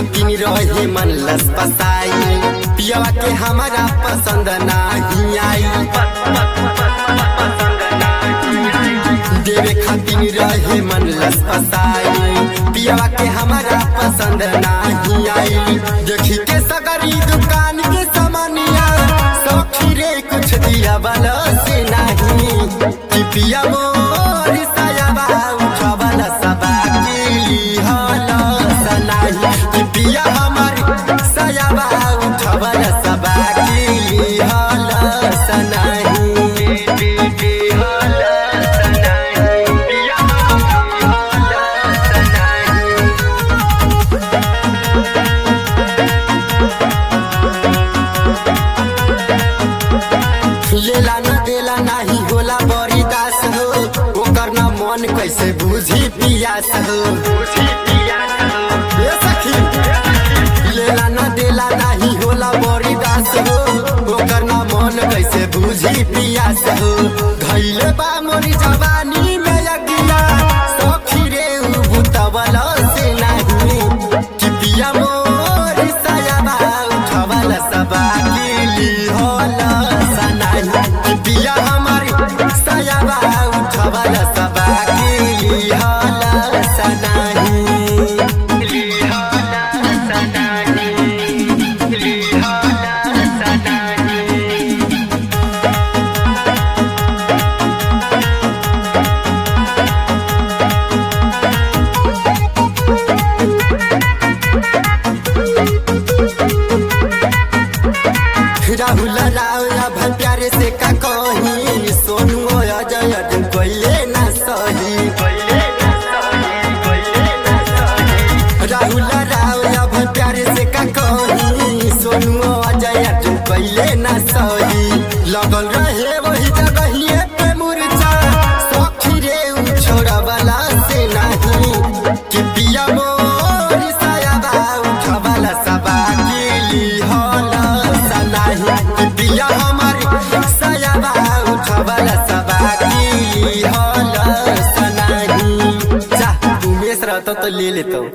खातिन रहे मन लस पसाई पियवा के हमारा पसंद नाही आई देवे खातिन रहे मन लस पसाई पियवा के हमारा पसंद नाही आई देखी के सगरी दुकान के सामानिया सौखी रे कुछ दिया वाला से नहीं कि पिया मोर सायाबा उठवाला सबा के हाला सनाही कि पिया हमार सायाबा उठवाला सबा के हाला सनाही हाला सनाही पिया हाला सनाही लेला न देला नाही होला बड़ी दास हो ओकर न मन कैसे बुझी पियास हो ए सखी लेला न देला नाही होला बड़ी दास हो ओकर न मन कैसे बुझी पियास हो धैले बा मोरी जवानी में यगिया सखी रे उ बुतवला से नाही कि पिया मोर सायाबा उठवला सबा गिली होला सनाही कि पिया हमार सायाबा उठवला सबा गिली होला सनाही गिली होला सनाही गिली होला सनाही राहुल राव अब प्यारे से का कही सोनू अजय अजय कोइले ना सही राहुल राव अब प्यारे से का कही सोनू अजय अजय कोइले ना सही लगल रहे वही जगहिए पे मुरझा सखी रे उ छोड़ा वाला से नहीं कि पिया मोर सायाबा उठवाला सबा गिली होला सनाही कि पिया हमार सायाबा उठवाला सबा गिली होला सनाही जा उमेश रहता तो ले लेता